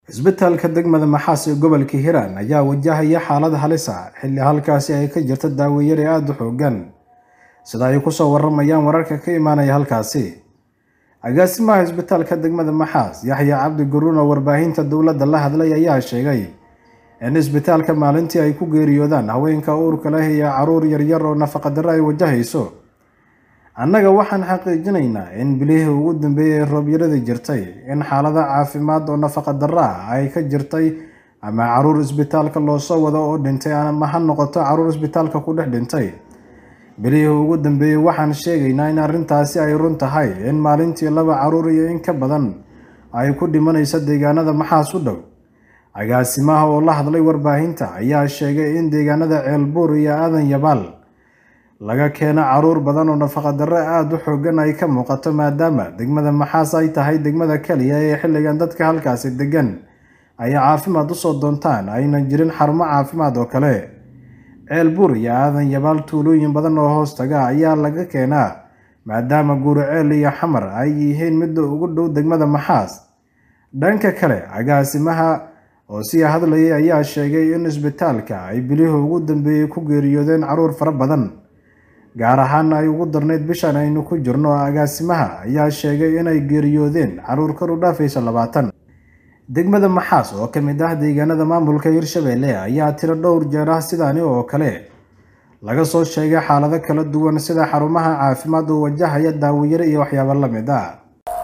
Isbitaalka degmada Maxaas ee gobolka Hiiraan ayaa wajahaya xaalad halis ah xilli halkaasi ay ka jirto daawo yari aad u xooggan sida ay ku soo waramayaan wararka ka imaanaya halkaasi agaasimaha isbitaalka degmada Maxaas Yaxya Cabdi Guruun oo warbaahinta dowladda la hadlay ayaa sheegay in isbitaalka maalintii ay ku geeriyoodaan haweenka uurka leh iyo caruur yaryar oo nafaqa darro ay wajahayso annaga waxaan xaqiijinaynaa in bilihii ugu dambeeyey roob-yaradii jirtay in xaalada caafimaad oo nafaqa darro ah ay ka jirtay ama caruur isbitaalka loo soo wado oo dhintay ama ha noqoto caruur isbitaalka ku dhex dhintay bilihii ugu dambeeyey waxaan sheegaynaa in arrintaasi ay run tahay in maalintii laba caruur iyo in ka badan ay ku dhimanayso deegaanada maxaas u dhow agaasimaha oo la hadlay warbaahinta ayaa sheegay in deegaanada ceelbuur iyo aadan yabaal laga keeno caruur badan oo nafaqa darro aada u xooggan ay ka muuqato maadaama degmada maxaas ay tahay degmada keliya ee xilligan dadka halkaasi degan ay caafimaad usoo doontaan aynan jirin xarumo caafimaad oo kale ceelbuur iyo aadan yabaal tuulooyin badan oo hoos taga ayaa laga keenaa maadaama guuriceel iyo xamar ay yihiin midda ugu dhow degmada maxaas dhanka kale agaasimaha oo sii hadlayay ayaa sheegay in isbitaalka ay bilihii ugu dambeeyey ku geeriyoodeen caruur fara badan gaar ahaana ay ugu darnayd bishan aynu ku jirno agaasimaha ayaa sheegay inay geeriyoodeen caruur kor u dhaafaysa labaatan degmada maxaas oo ka mid ah deegaanada maamulka hirshabelle ayaa tiro dhowr jeer ah sidaani oo kale laga soo sheegay xaalado kala duwan sida xarumaha caafimaad oo wajahaya daawayare iyo waxyaabo la mid ah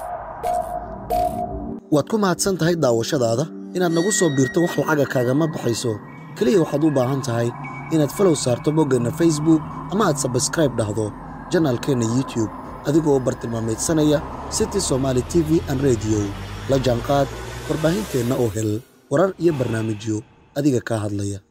waad ku mahadsan tahay daawashadaada inaad nagu soo biirto wax lacaga kaagama baxayso keliya waxaad u baahan tahay inaad falow saarto boggeenna facebook ama aad sabskraib dhahdo janaalkeenna youtube adigoo u bartilmaamaydsanaya city somaali t v an rediyo la jaanqaad warbaahinteenna oo hel warar iyo barnaamijyo adiga kaa hadlaya